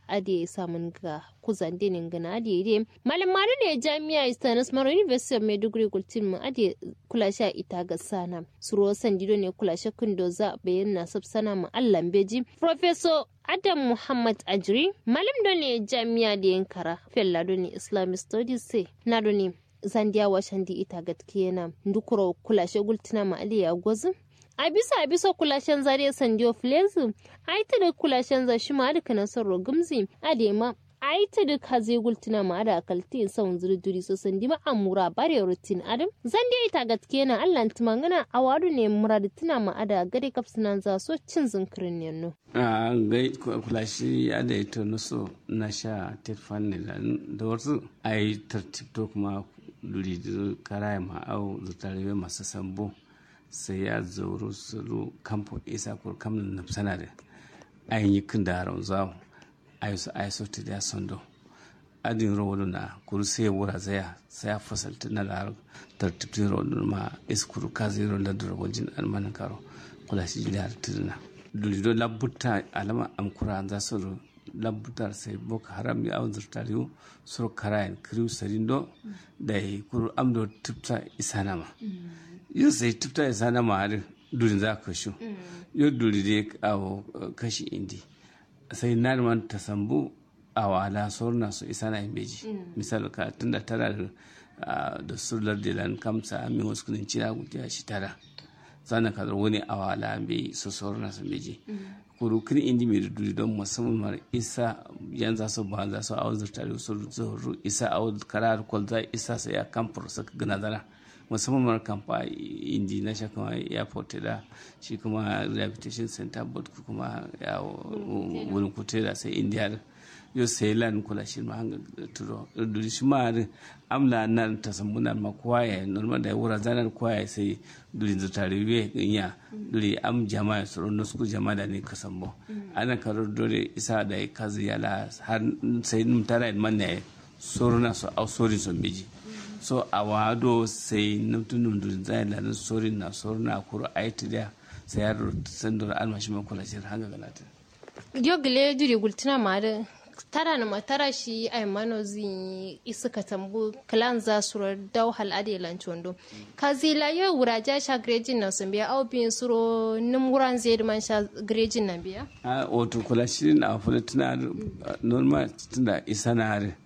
ade samun ga kuzan dinin gana ade ide malam mari ne jami'a istanis maro university of maiduguri gultin mu ade kula sha ita ga sana suro sandido ne kula sha kundo za bayan na sabsana mu allan beji professor adam muhammad ajri malam do ne jami'a da yankara fella do ne islamic studies sai na do ne zandiya washan di ita gatkiyana ndukuro kula sha gultina ma aliya gwazin a bisa a bisa kulashen zare sandiyo filezu a ita da kulashen za shi ma da kana son rogumzi a da ma a ita da ka zai gultuna ma da akalti son zurduri so sandi ma amura bare rutin adam zan dai ita gaske na Allah tumangana a wadu ne murad tuna ma ada gade kapsunan za so cin zinkirin ne no a gai kulashi ya da ita nuso na sha tetfan da wasu a yi tartibto kuma duri karaya ma au zutarewe masu sambo sai ya zauro sulu kampo isa kur kamnin nafsana da ayin yi kin da haron zawo ayi su ayi sauti da sondo adin rawolu na kuru sai wura zaya sai ya fasalta na da tartibtin rawolu ma iskuru ka zai rawolu da rawajin almanin karo kula shi jini har tirina dulido labbuta alama amkura an za su labbutar sai boko haram ya awon zurtariyo suru karayan kiriu sarindo da ya kuru amdo tupta isanama yin sai tufta ya sana ma'arin durin za ka shu yau duri dai awo kashi indi sai na man ta sambu a wala sorna su isa na beji misal ka tun da tara da sular da lan kamsa min wasu kudin cina gudiya shi tara sannan ka wani a wala bai su sorna su beji kuru kin indi mai duri don musamman mara isa yan za su ba za su awon zurtare su zuru isa awon karar kwalza isa sai ya kamfur su gana zara musamman mara kamfa indi na shi kuma airport da shi kuma rehabilitation center board kuma ya wurin kute da sai india yo sai lan kula shi ma hanga turo duri shi ma amla nan ta sambuna ma kwaye normal da wura zanar kwaye sai duri zu tariwe ya duri am jama'a su ronno su jama'a da ne ka sambo ana karo dore isa da kazi yala har sai num tara man ne soruna su au sorin sun biji so a wado sai numtunum dun zai da sori na sori na kuro aiti da sai ya sandor almashi man kula shi hanga galata yo gile duri gultina ma da tara na matara shi ai mano zi isuka tambu kalan za su dau hal ade lanchondo kazila yo wuraja sha grejin na sun biya au bin suro nim wuran zai man sha grejin na biya a wato kula shi na fulutuna normal tunda isa na hare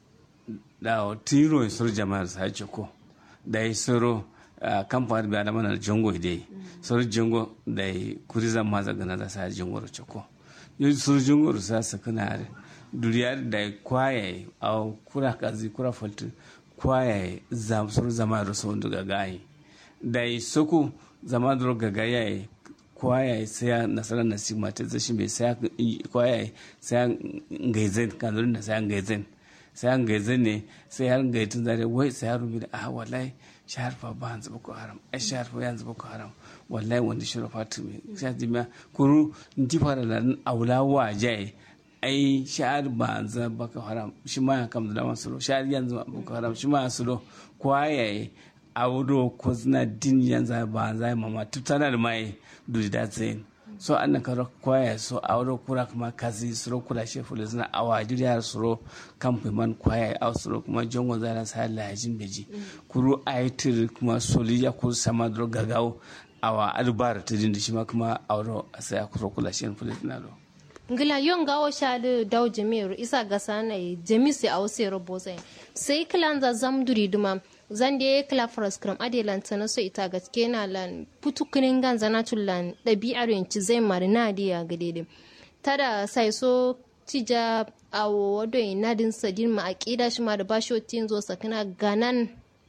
da tiro sur jama'ar sa ce ko da yi soro kamfani bi da mana jongo dai sur jongo da yi kurizan maza gana da sa jongo ce ko yi sur jongo sa sa kana duriya da kwaye a kura kazi kura faltu kwaye zam sur zama da so daga gayi da yi soko zama da ga yayi kwaye sai nasarar nasi mata zashi mai sai kwaye sai ngaizen kanzurin da sai ngaizen sai an gaize ne sai har gaitun zare wai sai har da a wallahi shahar fa ba hanzu boko haram ai shahar fa yanzu boko haram wallahi wanda shi rafa tu me sai jima kuru nti fara da aula wa jai ai shahar ba hanzu boko haram shi ma kam da masu shahar yanzu boko haram shi ma su kwaye auro ko zina din yanzu ba hanzu mama tutana da mai dudi da tsayin so an nan karo kwaya so a wuro kura kuma kazi suro kula she fulu zina a wajiri ya suro kamfe man kwaya a suro kuma jongo zana sa lajin beji kuru a yi tiri kuma soli ya kuru sama duro gagawo a wa albar ta din da shi ma kuma a wuro a sai a kuro kula she fulu zina do ngila yon gawo shadu daw jami'ar isa gasa na jami sai a wasu yaro bozai sai kilan za zamduri duma zan da kila faras kram adelan ta naso ita gaske na lan putukunin gan zana tullan ɗabi'ar yanci zai marina da ya gade da tada sai so tija a wado nadin sadin ma aqida shi ma da bashi tin zo sakina ganan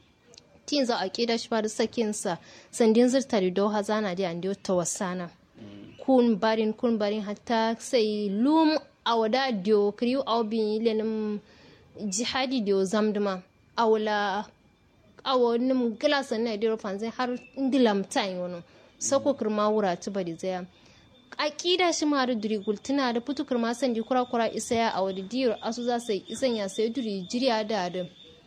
tin za aqida shi ma da sakin sa sandin zirta da do hazana da ande ta wasana kun barin kun barin hatta sai lum awada dio kriu awbi lenim jihadi dio zamduma awla awo nim glasa na diro fanzai har ndilam time wono sako kirma wura ta bari zaya akida shi ma da duri gultuna da putu kirma san di kura kura isa ya awo da diro asu za sai isan ya sai duri jiriya da da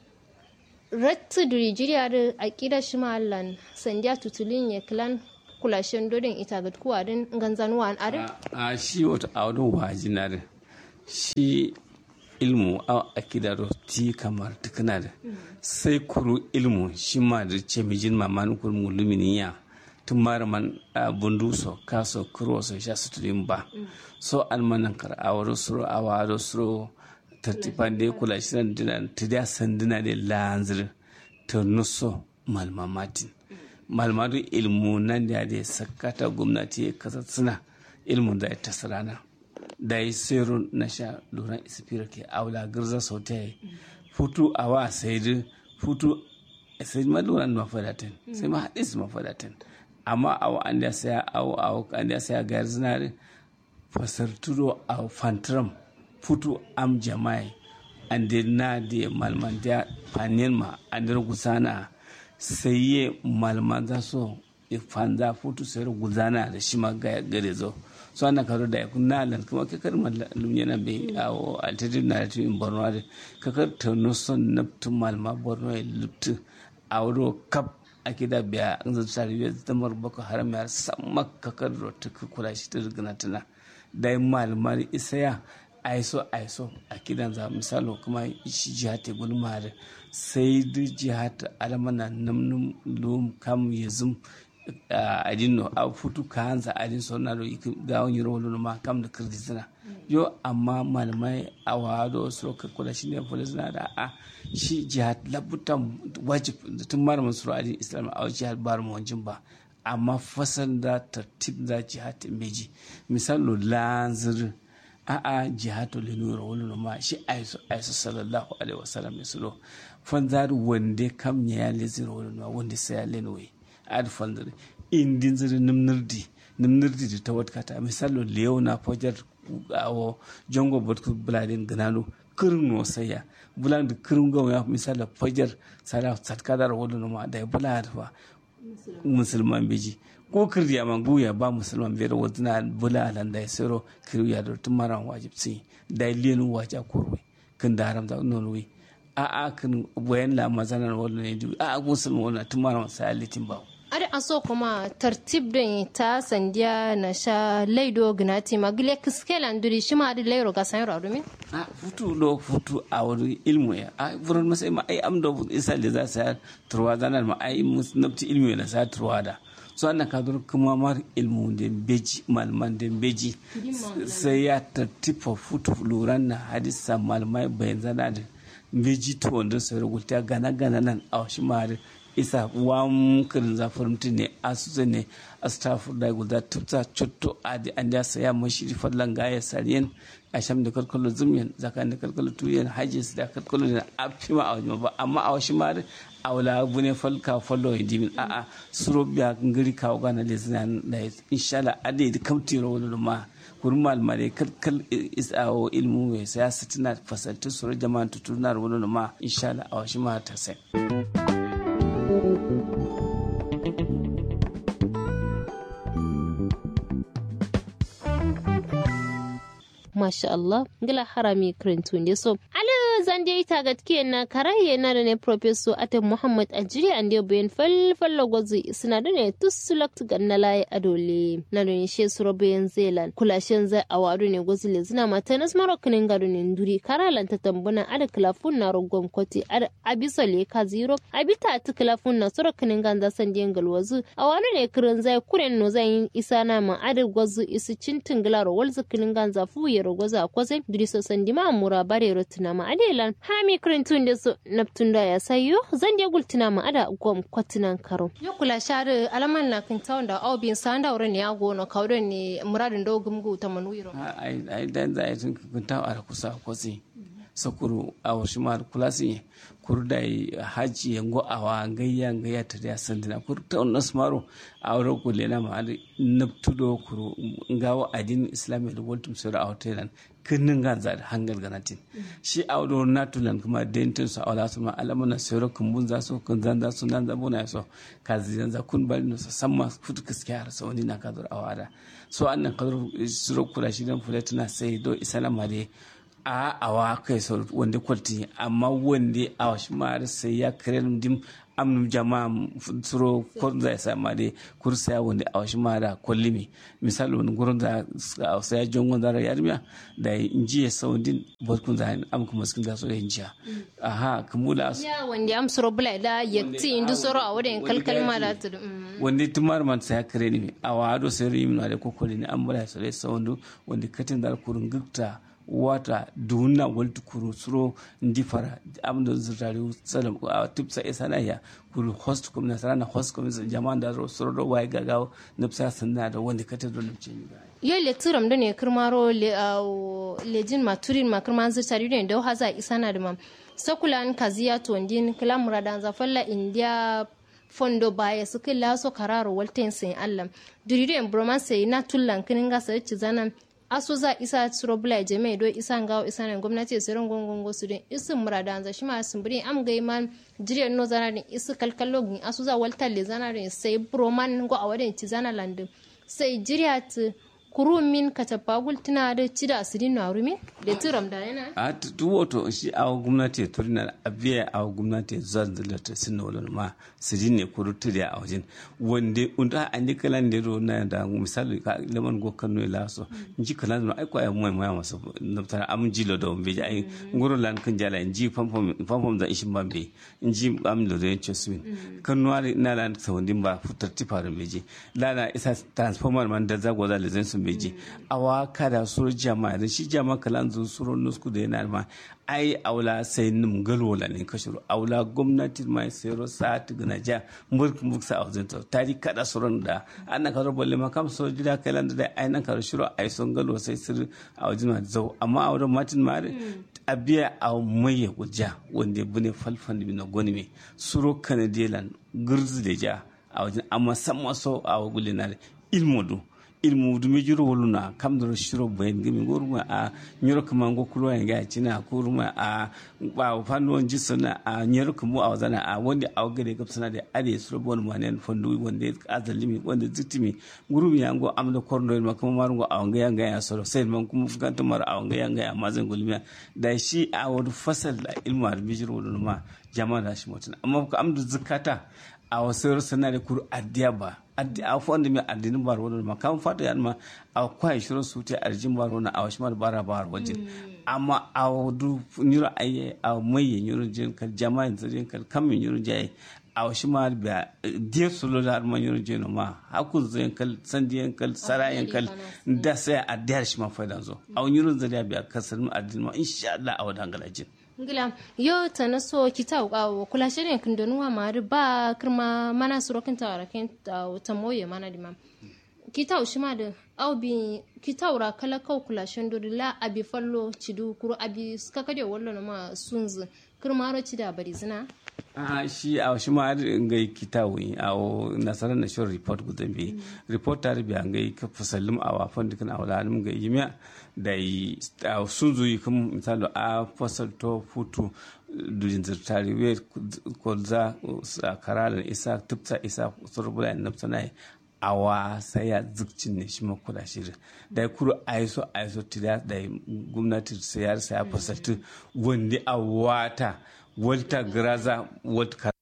rattu duri jiriya da akida shi ma allan sandiya tutulin ya klan kulashen dodin ita ga kuwa din ganzanuwa an are a shi wata awon wajinarin shi ilmu a akida do ti kamar tukuna da sai kuru ilmu shi ma da ce mijin maman kuru mulumini ya tun mara man bundu so kaso kuro so sha suturin ba so an manan kar awaro suro awaro suro tartifan da kula shi nan dinan ta da sanduna da lanzir ta nuso malmamatin malmadu ilmu nan da ya sakata gwamnati ya kasa suna ilmu da ya tasirana da yi sero na sha luran isfira ke aula girza sau ta yi futu a wa sai da futu sai ma luran mafadatin sai ma haɗis mafadatin amma a wa an da saya a wa an da saya gayar zinari fasar turo a fantram futu am jama'i an da na da malman da fanin ma an da gusana sai ye malman za so fanza futu sai guzana da shi ma gare zo so ana karo da yakun nalan kuma ka kar malum yana be awo alternative narrative in borno ade ka kar ta no son naptu malma borno e luptu awro kap akida biya an zata tare da tamar bako haram ya samma ka kar ro ta kula shi ta rigana tana dai malmar isaya aiso aiso akidan za misalo kuma shi jihate gulmare sai du jihata alamana namnum lum kam yazum adin no a futu ka hanza adin so na do ga wani rolo ma kam da kirdi yo amma malamai a wado so ka kula shi ne polis na da a shi jihad labutan wajib tun malamin suru adin islam a jihad bar mu wanjin ba amma fasan da tartib da jihad meji misalo lanzir a a jihad le nura wani ma shi aiso aiso sallallahu alaihi wasallam misalo fanzar wande kam ya leziro wani ma wanda sai ya lenwe ad fandre indin ziri nimnirdi nimnirdi di tawat kata misalo leo na fajar awo jongo botku buladin ganano kirin no saya bulan da kirin gawo ya misalo fajar sara satkadar wadu ma da bulad fa musulman beji ko kirya man guya ba musulman biyar wadina bula alan da sero kirya da tumaran wajib si da lenu waja korwe kin da haram da nonwe a a kin bayan la mazanar wadu ne a musulman wannan tumaran sa litin bawo ada aso kuma tartib don ta sandiya na sha laido gnati magile kiskela nduri shi ma da lairo ga san yaro domin a futu do futu a wani ilmu ya a buran masai ma ai am do isa da za sa turwa zanar ma ai musnabti ilmu na sa turwa da so annan ka dur kuma mar ilmu da beji malman da beji sai ya tartifa futu luran na hadisa malmai bayan zana da beji to wanda sai rubuta gana gana nan a shi ma isa wam kirin zafirimti ne asusu ne astafur da guda tufta cutto adi an da saya mashi fallan gaya sariyan a sham da kalkalo zumyan zakan da kalkalo tuyan hajjis da kalkalo da afima a wajen ba amma a wasu ma a wala bune falka fallo ya dimin a a suro biya ngiri kawo gana le zina da inshallah adi da kamti ro wani ma kurin malmare kalkal isawo ilmu mai saya sitina fasaltu suro jama'an tutunar wani ma inshallah a wasu ma ta sai. masha Allah ngila harami krentu nde so ala zande ita gatke na karaye na da ne professor ate Muhammad Ajiri ande bayan fal fallo gozi suna da ne tusulakt ganna laye adole na da ne she suro bayan zelan kulashen zai awadu ne gozi le zina mata nas marokinin gado ne nduri karalan ta tambuna ada klafun na rogom koti ada abisa le ka zero abita ta klafun na suro kinin ganza san den galwazu awadu ne kiran zai kuren no zai isa na ma ada gozi isi cintin gilaro walzu kinin ganza fu ya rogoza kwazai duriso sandima mura bare rotina ma adelan hami krintun da su naptun da ya sayo zan dia gultina ma ada gom kwatinan karo yo kula share alaman na kin tawon da aubin san da wurin ya gono kawdon ne muradin do gumgu ta manuiro ai ai dan da ai tun kun tawo ara kusa kwasi sakuru a wasu ma kulasi kurda haji yango awa gayya gayya ta da sandina kur ta on nasmaro a wuro ko lena ma adi naptudo kuru ngawo adin islami da woltum sura a hotelan kinin ganza da hangal ganatin shi a wuro natulan kuma dentin su awla su ma alamana sura kumbun za su kun zan za su nan zabo na so kazi zan za kun bari no samma futu kiskiya har sa wani na kadur awada so annan kadur sura kula shi dan fulatuna sai do isalama dai a awa kai sau wanda kwalti amma wanda a wasu mara sai ya kare dim am jama suro ko za sa ma de kursa ya wanda a washi ma da kollimi misali wani gurin da a sai jongon da yarmiya da inji ya saudin barkun da am kuma skin da so da injiya aha kumula ya wanda am suro bula da yakti indu soro a wadin kalkal ma da tu wanda tumar man sai kare ni a wado sai rimi da kokoli ne an bula sai saundu wanda katin da kurun gukta wata duna waltu kuru suro ndi fara amdo zutari salam a tipsa isana ya kuru host kum na sarana host kum jama'an da suro do wai gagaw nipsa sanna da wanda kata do nipce ni ga yo le turam da ne kirmaro le lejin maturin ma kirman zutari ne da haza isana da mam sakulan kaziya to ndin kala muradan zafalla india fondo baya su kila so kararo walten sin allam durido en bromance na tullan kinin ga sai ci zanan aso za isa tsoro bula jame do isa ngawo isa nan gwamnati su ran gongon su din isin murada anza shi ma sun buri am gai man jiriyar no zana din isu kalkallo gin aso za walta le zana din sai broman go a wadin ci zana landin sai jiriya ta kuru min ka tapagul tana da ci da asirin na rumi da turam da yana a tu wato shi a gwamnati turina a biya a gwamnati zan da ta sinna wala ma sirin ne kuru turi a wajen wanda unda an yi kalan da na da misali ka laman go kanu la so ji kalan da ai ko ai mai mai masa naftar am jilo da be ai ngoro lan kan jala ji famfam famfam da ishin bambe ji am da da yace su kanu ari na lan sawandin ba futar tifar beje lana isa transformer man da zago da lezen su beji awa kada sur jama'a da shi jama'a kalan zu suro nusku da yana ma ai aula sai nim galola ne kashiru aula gwamnati mai sayro sa'at gana ja mulk mulk sa auzin to tari kada suron da ana karo balle ma kam so jira kalan da ai nan karo shiro ai son galo sai sir a wajen ma zau amma a wurin matin mare abiya a mai ya guja wanda bune falfan na goni me suro kanadilan gurzu da ja a wajen amma san maso a wagulinar ilmodu ilmu dumi juro woluna kam do shiro bayan gimi goruma a nyoro kama ngo kulo ya ga cina kuruma a ba fanu on jisuna a nyoro kumu a wazana a wanda a gare gab sana da ade suro bon manen fondu wanda azalimi wanda zitimi gurumi ya ngo amda korno ma kuma marungo a wanga yanga ya soro sai man kuma fukanta mar a wanga yanga ya mazan gulmiya da shi a wadu fasal da ilmu ar bijiro woluna jama'a da shi mutun amma ko amdu zakata a wasu sana da kuru addiya ba a fonda mai addinin bar wani ma kan fata yan ma a kwai shirin su ta arjin bar wani a wasu mar bara bar wajen amma a wadu nyuro aye a mai nyuro jin kal jama'a jin kal kam nyuro jaye a wasu ma ba diya solo da ma nyuro jin ma haku zai kal sandiyan kal sarayen kal da sai a diyar shi ma faidan zo a nyuro zariya biya kasar mu addinin ma insha Allah a wadan galajin ngila yo tana so kita wa kula shirin kin donuwa mari ba kirma mana suro kin ta rakin ta moye mana dima kita ushi ma da au bi kita ura kala kau kula shando la abi fallo cidu kuro abi ska kade wallo na ma sunzu kirma ro cida bari zina a shi a shi ma ngai kitawi a nasarar na shirin report gudan bi report ta rubi an gai ka fasallim a wafan dukkan a wala ga yimiya da yi sun zuyi kuma misali a fasal to futu dujin zirtari we ko za a karalan isa tupsa isa surbula in nafsa na awa sai ya zikcin ne shi makula shirin da ya kuro aiso aiso tida da gwamnati sayar saya fasaltu wanda a wata wata graza wata